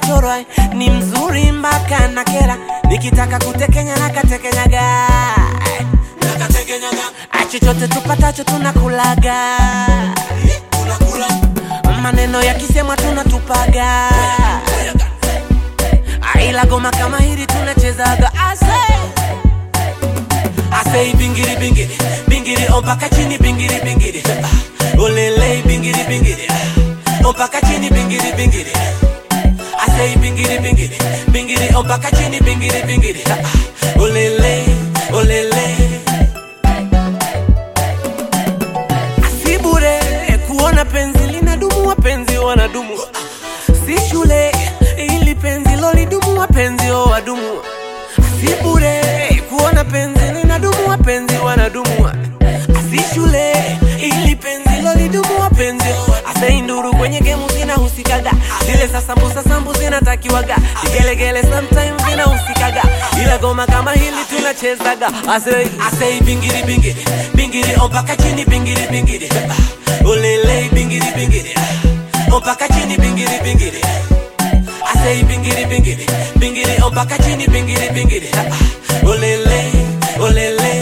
mtorwa ni mzuri mpaka na kera nikitaka kutekenya nakatekenyaga chochote tupatacho tunakulaga maneno yakisemwa tunatupaga ila goma kama hili tunachezaga ase asei bingiri bingiri bingiri ompaka chini bingiri bingiri Ah, olele bingiri bingiri Ah, ompaka chini bingiri bingiri asei bingiri bingiri bingiri ompaka chini bingiri bingiri Ah, olele olele asibure kuona penzi linadumu wapenzi wanadumu si shule ili penzi lolidumu wapenzi o wadumu si bure kuona penzi linadumu wapenzi wanadumu si shule ili penzi lolidumu wapenzi aseinduru kwenye gemu zinahusikaga zile za sambusa sambu zinatakiwaga vigelegele sometimes zinahusikaga ila goma kama hili tunachezaga asei asei bingiri bingiri bingiri ompaka chini bingiri bingiri Ah, olele bingiri bingiri Ah, ompaka chini bingiri bingiri asei bingiri bingiri bingiri ompaka chini bingiri bingiri Ah, olele olele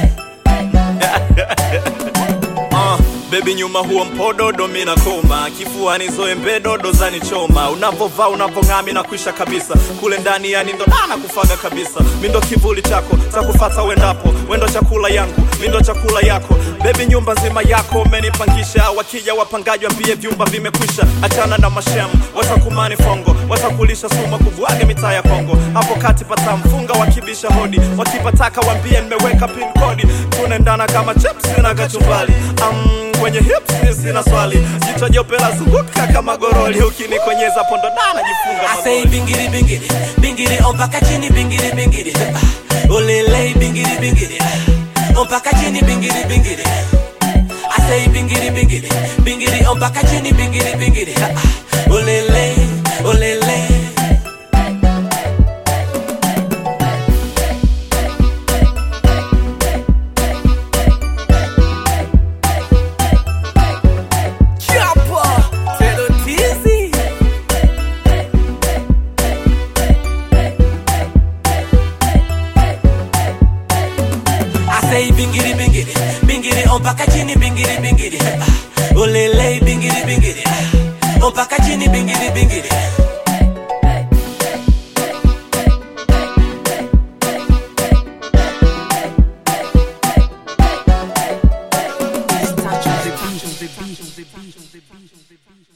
Uh, bebi nyuma huo mpododo mina koma kifuani zoe mbedodo zani choma unavovaa unavong'ami na kwisha kabisa kule ndani yani ndo nana kufaga kabisa mindo kivuli chako takufata wendapo wendo chakula yangu mindo chakula yako bebi nyumba nzima yako umenipangisha wakija wapangaji wambie vyumba vimekwisha achana na mashem watakumani fongo watakulisha suma kuvuage mitaa ya kongo hapo kati pata mfunga wakibisha hodi wakipataka wambie nimeweka pin kodi tunaendana kama chips na kachumbali um, kwenye hips sina swali jicho jeupe la zunguka kama goroli ukinikonyeza pondo dana jifunga asei magoli bingiri bingiri bingiri ompaka chini bingiri bingiri Ah, olele bingiri bingiri Ah, ompaka chini bingiri bingiri asei bingiri bingiri bingiri ompaka chini bingiri bingiri Ah, olele olele Chapa, Telo Tizi. asei bingiri bingiri bingiri ompaka chini bingiri bingiri Ah, olele bingiri bingiri Ah, ompaka chini bingiri bingiri Touch on the beat.